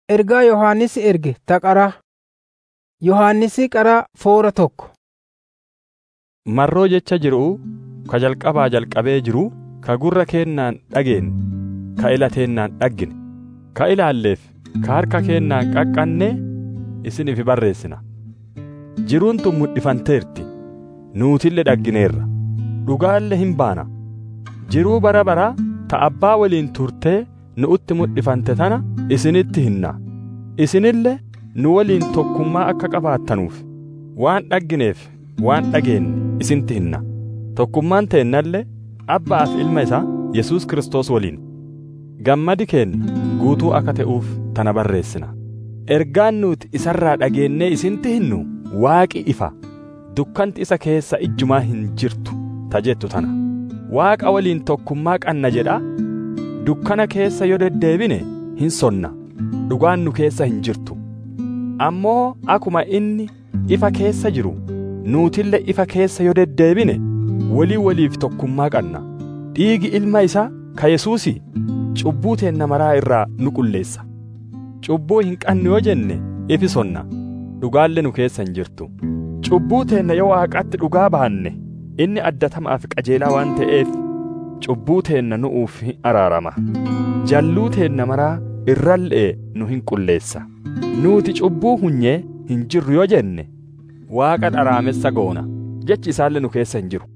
Ergaa Yohannis erge ta qaraa. Yohannisi qaraa foora tokko. Marroo jecha jiruu ka jalqabaa jalqabee jiruu ka gurra keennaan dhageenye ka ila teennaan dhaggine ka ilaalleef ka harka keennaan qaqqannee isiniif barreessina. Jiruun tun mul'ifanteerti nuutillee dhaggineerra dhugaallee hin baana. Jiruu bara baraa ta abbaa waliin turtee nu'utti mul'ifante tana isinitti hinna. Isinillee nu waliin tokkummaa akka qabaattanuuf waan dhaggineef waan dhageenye isintti hinna. Tokkummaan teennallee abbaa fi ilma isaa Yesuus Kiristoos waliin. Gammadi keenya guutuu akka ta'uuf tana barreessina. Ergaan nuti isarraa dhageennee isintti hinnu waaqi ifa dukkanti isa keessa ijjumaa hin jirtu ta jettu tana. Waaqa waliin tokkummaa qanna jedhaa dukkana keessa yoo deddeebine hin sonna dhugaan nu keessa hin jirtu. Ammoo akuma inni ifa keessa jiru nuutille ifa keessa yoo deddeebine walii waliif tokkummaa qanna. Dhiigi ilma isaa ka Yesuusii cubbuu teenna maraa irraa nu qulleessa. Cubbuu hin qannu yoo jenne ifi sonna dhugaallee nu keessa hin jirtu. Cubbuu teenna yoo waaqatti dhugaa baanne inni addatamaaf qajeelaa waan ta'eef cubbuu teenna nu'uuf hin araarama. Jalluu teenna maraa irrallee nu hin qulleessa. Nuti cubbuu hunyee hin jirru yoo jenne waaqa dharaamessa goona jechi isaallee nu keessa hin jiru.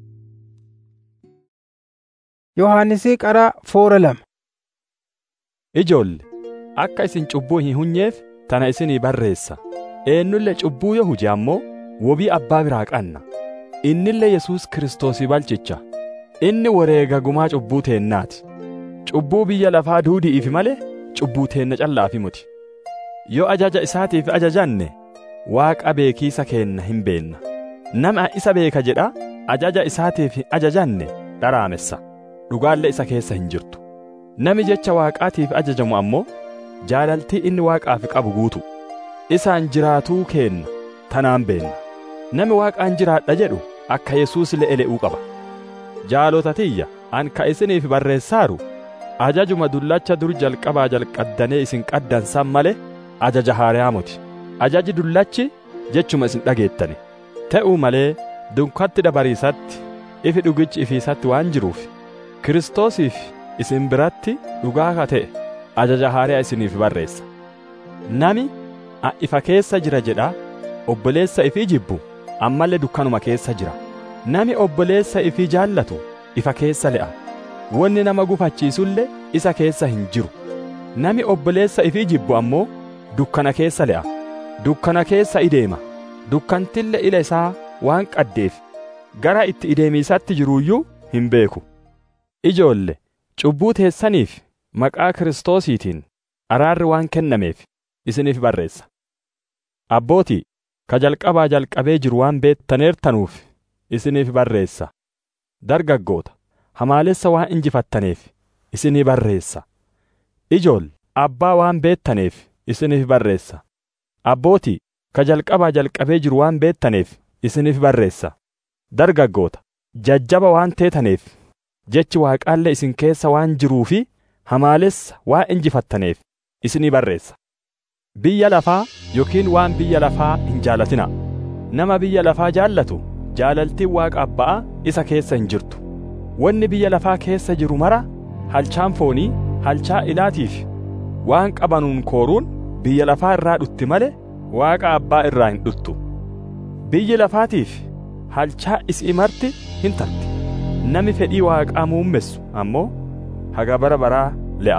Yohannisi qaraa foora lama. Ijoolle akka isin cubbuu hin hunyeef tana isinii barreessa. Eenyullee cubbuu yoo huje ammoo wobii abbaa biraa qanna. Innillee Yesuus Kiristoosii balchicha. Inni wareega gumaa cubbuu teennaati. Cubbuu biyya lafaa duudi'iif malee cubbuu teenna callaafi muti. Yoo ajaja isaatiif ajajanne waaqa beekiisa keenna hin beenna. Nama isa beeka jedha ajaja isaatiif hin ajajanne dharaamessa. Dhugaallee isa keessa hin jirtu. Nami jecha waaqaatiif ajajamu ammoo jaalaltii inni waaqaaf qabu guutu. Isaan jiraatuu keenna tanaan beenna. Nami waaqaan jiraadha jedhu akka Yesuus le'ele'uu qaba. Jaalota tiyya an ka isiniif barreessaaru ajajuma dullacha dur jalqabaa jalqaddanee isin qaddansan malee ajaja haariyaa muti. Ajaji dullachi jechuma isin dhageettane. Ta'uu malee dunkatti dabariisatti ifi dhugichi ifiisatti waan jiruuf Kiristoosiif isin biratti dhugaa ka ta'e ajaja haariyaa isiniif barreessa. Nami a ifa keessa jira jedhaa obboleessa ifii jibbu ammallee dukkanuma keessa jira. Nami obboleessa ifii jaallatu ifa keessa le'a. Wanni nama gufachiisullee isa keessa hin jiru. Nami obboleessa ifii jibbu ammoo dukkana keessa le'a. Dukkana keessa ideema. Dukkantille ila isaa waan qaddeef gara itti ideemiisatti jiruuyyuu hin beeku. Ijoolle cubbuu teessaniif maqaa Kiristoosiitiin araarri waan kennameef isiniif barreessa. Abbootii ka jalqabaa jalqabee jiru waan beettaneertanuuf isiniif barreessa. Dargaggoota hamaalessa waan injifattaneef isinii barreessa. Ijoolle abbaa waan beettaneef isiniif barreessa. Abbootii ka jalqabaa jalqabee jiru waan beettaneef isiniif barreessa. Dargaggoota jajjaba waan teetaneef jechi waaqaallee isin keessa waan jiruu fi hamaalessa waan injifattaneef isinii barreessa. Biyya lafaa yookiin waan biyya lafaa hin jaalatinaa. Nama biyya lafaa jaallatu jaalaltiin waaqa abbaa isa keessa hin jirtu. Wanni biyya lafaa keessa jiru mara halchaan foonii, halchaa ilaatiif waan qabanuun kooruun biyya lafaa irraa dhutti malee waaqa abbaa irraa hin dhuttu. Biyyi lafaatiif halchaa isii marti hin tarti. Nami fedhii waaqaa muummessu ammoo haga bara baraa le'a.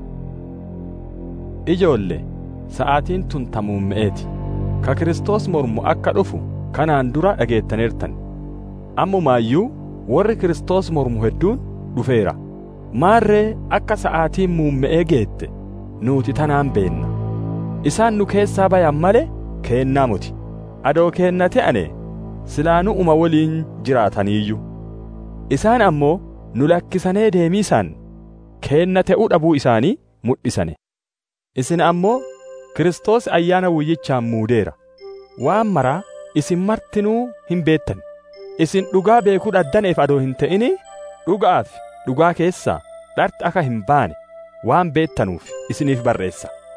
Ijoolle sa'aatiin tun ta muumme'eeti. Ka Kiristoos mormu akka dhufu kanaan dura dhageettaneertan. Ammumaayyuu warri Kiristoos mormu hedduun dhufeera. Maarree akka sa'aatiin muumme'ee geette nuti tanaan beenna. Isaan nu keessaa bayan malee keennaa muti. Adoo keenna ta'ane silaanu uma waliin jiraataniiyyu. Isaan ammoo nu lakkisanee deemiisaan keenna ta'uu dhabuu isaanii mul'isane. Isin ammoo Kiristoos ayyaana wuyyichaan muudeera. Waan maraa isin martinuu hin beettan. Isin dhugaa beekuu dhaddaneef adoo hin ta'ini dhugaaf dhugaa keessaa dharti akka hin baane waan beettanuuf isiniif barreessa.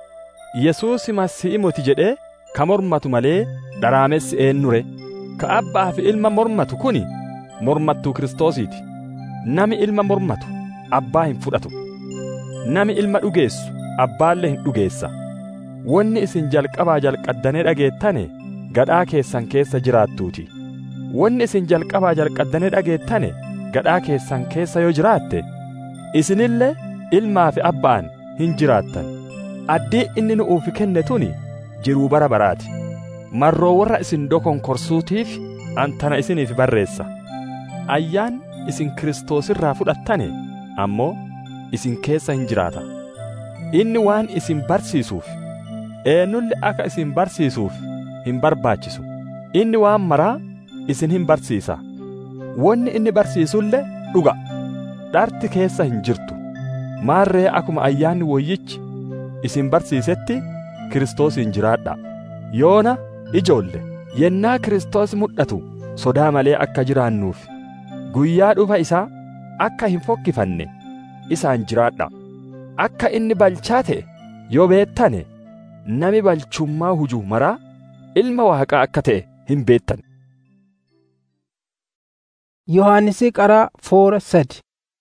Yesuus Masiihii moti jedhee ka mormatu malee dharaamessi eenyure ka abbaa fi ilma mormatu kuni mormattuu Kiristoosiiti. Nami ilma mormatu abbaa hin fudhatu. Nami ilma dhugeessu abbaallee hin dhugeessa. Wanni isin jalqabaa jalqaddanee dhageettane gadhaa keessan keessa jiraattuuti. Wanni isin jalqabaa jalqaddanee dhageettane gadhaa keessan keessa yoo jiraatte isinillee ilmaa fi abbaan hin jiraattan. Addii inni nu'uuf kenne tuni jiruu bara baraati. Marroo warra isin dokonkorsuutiif antana isiniif barreessa. Ayyaan isin Kiristoos irraa fudhattane ammoo isin keessa hin jiraata. Inni waan isin barsiisuuf eenyulli akka isin barsiisuuf hin barbaachisu. Inni waan maraa isin hin barsiisa. Wanni inni barsiisullee dhuga. Dharti keessa hin jirtu. Maarree akkuma ayyaanni woyyichi isin barsiisetti Kiristoosiin jiraadha. Yoona ijoolle yennaa Kiristoos mul'atu sodaa malee akka jiraannuuf guyyaa dhufa isaa akka hin fokkifanne isaan jiraadha. Akka inni balchaa ta'e yoo beettane nami balchummaa hujuu maraa ilma waaqaa akka ta'e hin beettan. Yohaannisi qaraa foora sadi.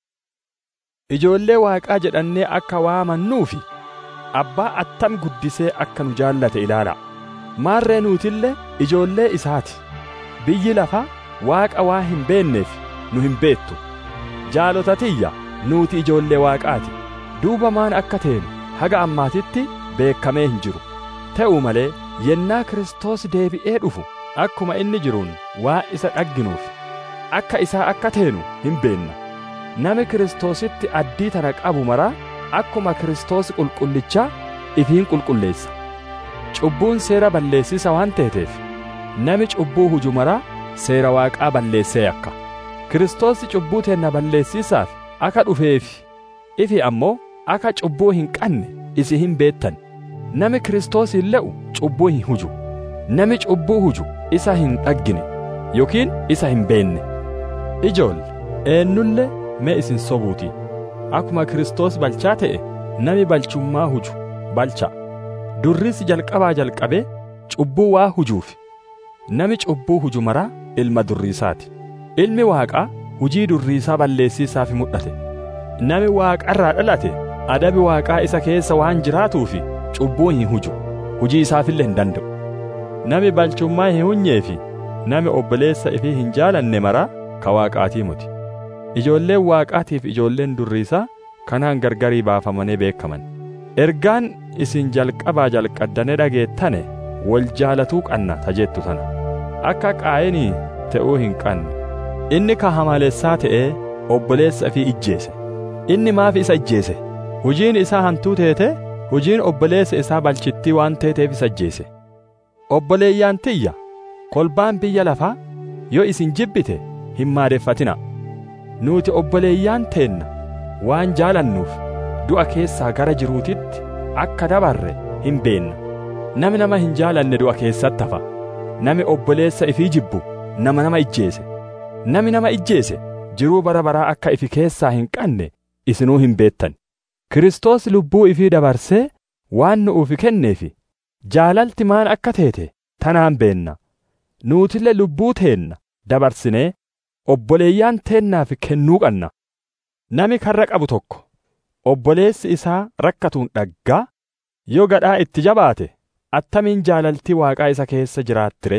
Ijoollee waaqaa jedhannee akka waamannuufi abbaa attam guddisee akka nu jaallate ilaala. Maarree nuutillee ijoollee isaati. Biyyi lafaa waaqa waa hin beenneef nu hin beettu. Jaalotatiyya nuuti ijoollee waaqaati. Duuba maan akka teenu haga ammaatitti beekamee hin jiru. Ta'u malee yennaa Kiristoos deebi'ee dhufu akkuma inni jiruun waa isa dhagginuuf akka isaa akka teenu hin beenna. Nami Kiristoositti addii tana qabu maraa akkuma Kiristoos qulqullichaa ifiin qulqulleessa. Cubbuun seera balleessisa waan teeteef nami cubbuu huju maraa seera waaqaa balleessee akka. Kiristoos cubbuu teenna balleessisaaf akka dhufeefi ifi ammoo akka cubbuu hin qabne isi hin beettan. Nami Kiristoos hin le'u cubbuu hin huju. Nami cubbuu huju isa hin dhaggine yookiin isa hin beenne. Ijoolle eenyullee mee isin sobuuti. Akkuma Kiristoos balchaa ta'e nami balchummaa huju balcha. Durris jalqabaa jalqabee cubbuu waa hujuuf. Nami cubbuu huju maraa ilma durriisaati. Ilmi waaqaa hujii durriisaa balleessiisaaf mul'ate. Nami waaqarraa dhalate adabi waaqaa isa keessa waan jiraatuufi cubbuu hin huju. Hujii isaafillee hin danda'u. Nami balchummaa hin hunyeefi nami obboleessa ifii hin jaalanne maraa ka waaqaatii muti. Ijoolleen waaqaatiif ijoolleen durriisaa kanaan gargarii baafamanii beekaman. Ergaan isin jalqabaa jalqaddane dhageettane wal jaalatuu qanna tajettu tana. Akka qaayinii ta'uu hin qanne. Inni ka hamalessaa ta'ee obboleessa ifii ijjeese. Inni maaf isa ijjeese? Hujiin isaa hantuu teete hujiin obboleessa isaa balchittii waan teeteef isa ijjeese. Obboleeyyaan tiyya kolbaan biyya lafaa yoo isin jibbite hin maadeffatina. Nuti obboleeyyaan teenna waan jaalannuuf du'a keessaa gara jiruutitti akka dabarre hin beenna. Nami nama hin jaalanne du'a keessatti hafa. Nami obboleessa ifii jibbu nama nama ijjeese. Nami nama ijjeese jiruu bara baraa akka ifi keessaa hin qabne isinuu hin beettan. Kiristoos lubbuu ifii dabarsee waan nu'uuf kenneefi jaalalti maan akka teete tanaan beenna. Nuutillee lubbuu teenna dabarsinee obboleeyyaan teennaaf kennuu qanna. Nami karra qabu tokko obboleessi isaa rakkatuun dhaggaa yoo gadhaa itti jabaate attamiin jaalaltii waaqaa isa keessa jiraattire.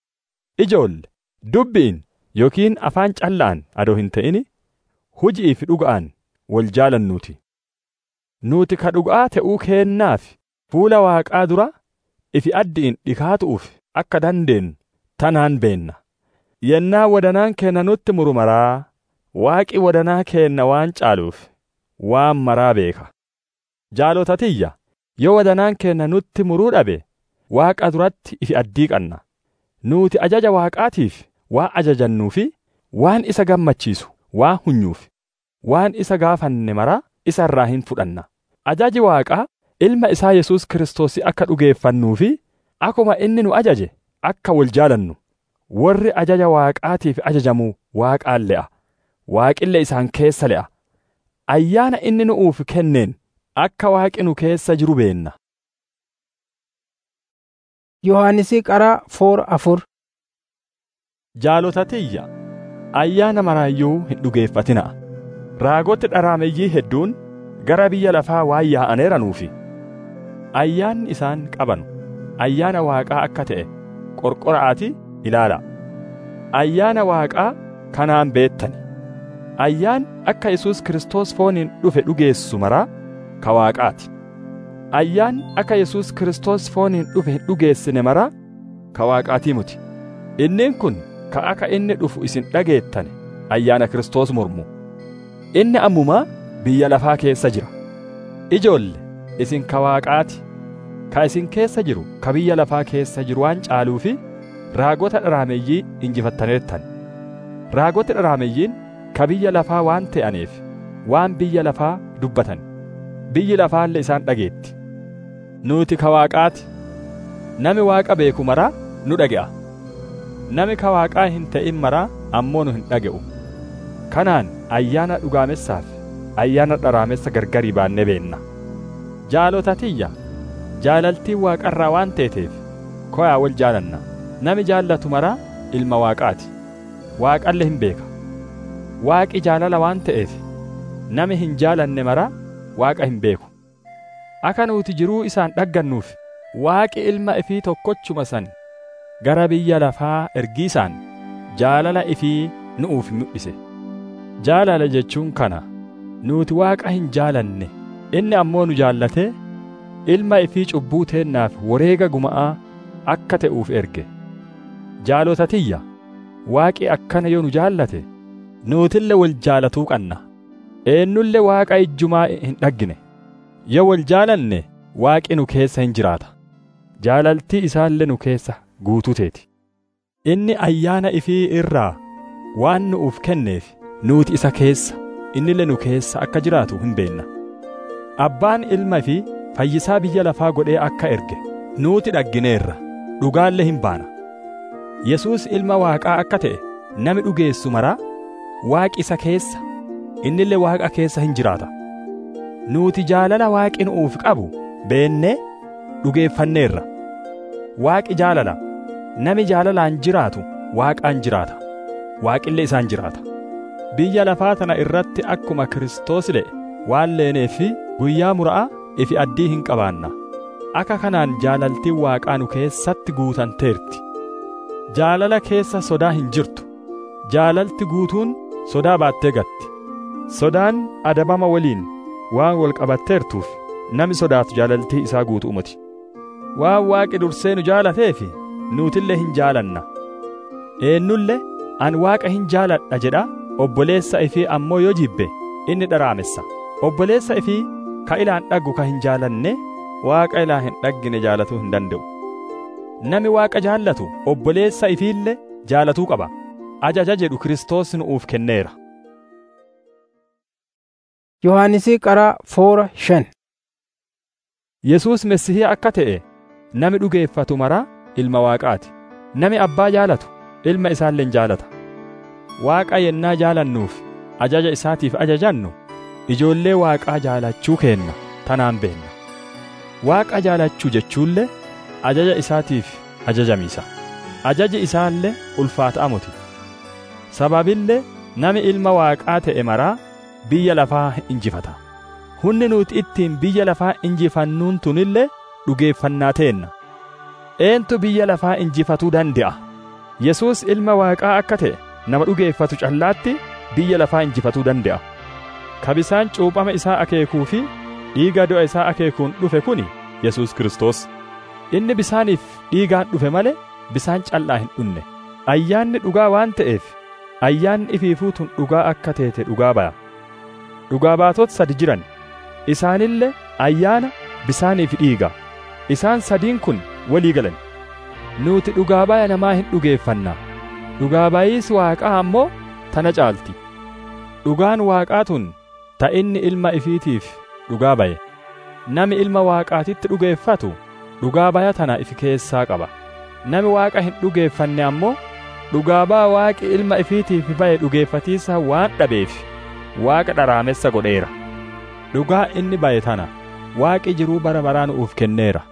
Ijoolle dubbiin yookiin afaan callaan adoo hin ta'ini hujii fi dhuga'aan wal jaalannuuti. Nuti ka dhuga'aa ta'uu keennaaf fuula waaqaa dura ifi addiin dhikaatu'uuf akka dandeenyu tanaan beenna. Yennaa wadanaan keenna nutti muru maraa waaqi wadanaa keenna waan caaluuf waan maraa beeka. Jaalotatiyya yoo wadanaan keenna nutti muruu dhabe waaqa duratti ifi addii qanna. Nuti ajaja waaqaatiif waa ajajannuu fi waan isa gammachiisu waa hunyuuf waan isa gaafanne maraa isa irraa hin fudhanna. Ajaji waaqaa ilma isaa Yesuus Kiristoos akka dhugeeffannuu fi akkuma inni nu ajaje akka wal jaalannu. Warri ajaja waaqaatiif ajajamuu waaqaan le'a. Waaqille isaan keessa le'a. Ayyaana inni nu'uuf kenneen akka waaqi nu keessa jiru beenna. Yohaannisii qaraa foora afur. Jaalotatiyya ayyaana maraayyuu hin dhugeeffatinaa. Raagoti dharaameyyii hedduun gara biyya lafaa waan yaa'aneeranuufi ayyaanni isaan qabanu ayyaana Waaqaa akka ta'e qorqora'aati ilaala. Ayyaana Waaqaa kanaan beettani. Ayyaan akka Yesuus Kiristoos fooniin dhufe dhugeessu maraa ka Waaqaati. Ayyaan akka Yesuus Kiristoos fooniin dhufe hin dhugeessine maraa ka Waaqaatii muti. Inniin kun ka akka inni dhufu isin dhageettane ayyaana Kiristoos mormu. Inni ammumaa biyya lafaa keessa jira. Ijoolle isin ka Waaqaati. Ka isin keessa jiru ka biyya lafaa keessa jiru waan caaluufi raagota dharaameyyii injifattaneettan. Raagoti dharaameeyyiin ka biyya lafaa waan ta'aniif waan biyya lafaa dubbatan. Biyyi lafaallee isaan dhageetti. Nuti ka Waaqaati. Nami Waaqa beeku maraa nu dhage'a. Nami ka Waaqaa hin ta'in maraa ammoo nu hin dhaga'u. Kanaan ayyaana dhugaamessaaf ayyaana dharaamessa gargarii baannee beenna. Jaalotatiyya jaalaltiin waaqarraa waan teeteef koyaa wal jaalanna. Nami jaallatu maraa ilma Waaqaati. Waaqalle hin beeka. Waaqi jaalala waan ta'eef nami hin jaalanne maraa Waaqa hin beeku. Akka nuti jiruu isaan dhaggannuuf Waaqi ilma ifii tokkochuma san gara biyya lafaa ergiisaan jaalala ifii nu'uuf mul'ise. Jaalala jechuun kana nuti Waaqa hin jaalanne inni ammoo nu jaallatee ilma ifii cubbuu teennaaf wareega guma'aa akka ta'uuf erge. Jaalotatiyya Waaqi akkana yoo nu jaallate nuutille wal jaalatuu qanna. Eenyulle Waaqa ijjumaa hin dhaggine. Yoo wal jaalanne Waaqi nu keessa hin jiraata. Jaalaltii isaallee nu keessa guutuu teeti. Inni ayyaana ifii irraa waan nu'uuf kenneef nuuti isa keessa innille nu keessa akka jiraatu hin beenna. Abbaan ilma fi fayyisaa biyya lafaa godhee akka erge nuuti dhaggineerra dhugaallee hin baana. Yesuus ilma Waaqaa akka ta'e nami dhugeessu maraa Waaqi isa keessa innillee Waaqa keessa hin jiraata. Nuti jaalala Waaqi nu'uuf qabu beennee dhugeeffanneerra. Waaqi jaalala nami jaalalaan jiraatu Waaqaan jiraata. Waaqillee isaan jiraata. Biyya lafaa tana irratti akkuma Kiristoos le'e waan leeneefi guyyaa mura'a ifi addii hin qabaanna. Akka kanaan jaalaltiin Waaqaa nu keessatti guutanteerti. Jaalala keessa sodaa hin jirtu. Jaalalti guutuun sodaa baattee gatti. Sodaan adabama waliin waan wal qabatteertuuf nami sodaatu jaalaltii isaa guutuu miti. Waan Waaqi dursee nu jaalateefi nuutillee hin jaalanna. Eenyullee an Waaqa hin jaaladha jedha obboleessa ifii ammoo yoo jibbe inni dharaamessa. Obboleessa ifii ka ilaan dhaggu ka hin jaalanne Waaqa ilaa hin dhaggine jaalatuu hin danda'u. Nami Waaqa jaallatu obboleessa ifiillee jaalatuu qaba. Ajaja jedhu Kiristoos nu'uuf kenneera. Yohaannisii qaraa foora shan. Yesuus Messihii akka ta'e nami dhugeeffatu maraa ilma Waaqaati. Nami abbaa jaalatu ilma isaallee jaalata. Waaqa yennaa jaalannuuf ajaja isaatiif ajajannu ijoollee Waaqaa jaalachuu keenna tanaan beenna. Waaqa jaalachuu jechuullee ajaja isaatiif ajajamiisa. Ajaji isaallee ulfaataa miti. Sababillee nami ilma Waaqaa ta'e maraa biyya lafaa injifata. Hunni nuti ittiin biyya lafaa injifannuun tunillee dhugeeffannaa teenna. Eentu biyya lafaa injifatuu danda'a? Yesuus ilma Waaqaa akka ta'e nama dhugeeffatu callaatti biyya lafaa injifatuu danda'a. Ka bisaan cuuphama isaa akeekuu fi dhiiga du'a isaa akeekuun dhufe kuni Yesuus Kiristoos. Inni bisaaniif dhiigaan dhufe malee bisaan callaa hin dhunne. Ayyaanni dhugaa waan ta'eef ayyaanni ifiifuu tun dhugaa akka teete dhugaa baya. Dhugaa baatota sadi jiran isaanillee ayyaana bisaaniif dhiiga. Isaan sadiin kun walii galan. Nuti dhugaa baya namaa hin dhugeeffanna. Dhugaa bayiis waaqaa ammoo tana caalti. Dhugaan waaqaa tun ta inni ilma ifiitiif dhugaa baye. Nami ilma waaqaatitti dhugeeffatu dhugaa baya tana ifi keessaa qaba. Nami waaqa hin dhugeeffanne ammoo dhugaa baa waaqi ilma ifiitiif baye dhugeeffatiisa waan dhabeef waaqa dharaamessa godheera. Dhugaa inni baye tana waaqi jiruu bara baraa nuuf kenneera.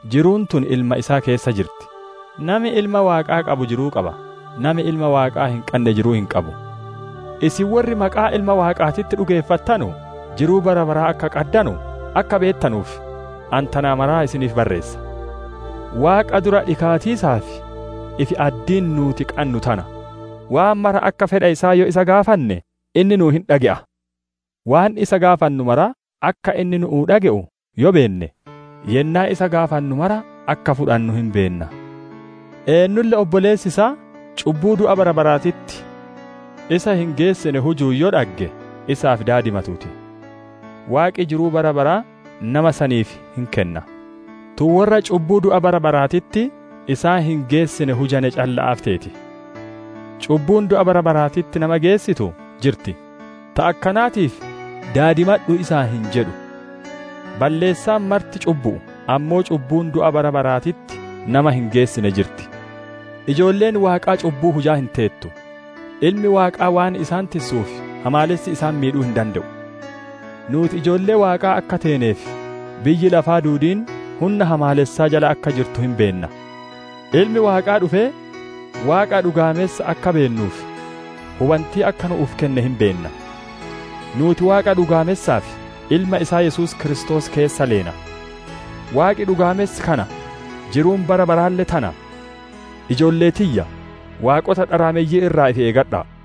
jiruun tun ilma isaa keessa jirti nami ilma waaqaa qabu jiruu qaba nami ilma waaqaa hin qabne jiruu hin qabu isin warri maqaa ilma waaqaatitti dhugeeffattanu jiruu bara baraa akka qaddanu akka beettanuuf antanaa maraa isiniif barreessa waaqa dura dhikaatiisaaf ifi addiin nuuti qannu tana waan mara akka fedha isaa yoo isa gaafanne inni nuu hin dhage'a waan isa gaafannu mara akka inni nu'uu dhage'u yoo beenne yennaa isa gaafannu mara akka fudhannu hin beenna eennulle obboleessi isaa cubbuu du'a bara baraatitti isa hin geessine hujuu yoo dhagge isaaf daadimatuuti waaqi jiruu bara baraa nama saniif hin kenna tu warra cubbuu du'a bara baraatitti isaa hin geessine hujane calla'aaf teeti cubbuun du'a bara baraatitti nama geessitu jirti ta akkanaatiif daadimadhu isaa hin jedhu balleessaan marti cubbu'u ammoo cubbuun du'a bara baraatitti nama hin geessine jirti ijoolleen waaqaa cubbuu hujaa hin teettu ilmi waaqaa waan isaan tissuuf hamaalessi isaan miidhuu hin danda'u nuuti ijoollee waaqaa akka teeneef biyyi lafaa duudiin humna hamaalessaa jala akka jirtu hin beenna ilmi waaqaa dhufee waaqa dhugaamessa akka beennuuf hubantii akka nu'uuf kenne hin beenna nuuti waaqa dhugaamessaaf ilma isaa Yesuus Kiristoos keessa leena waaqi dhugaamessi kana jiruun bara baraallee tana ijoollee tiyya waaqota dharaameyyii irraa ifi eegadhaa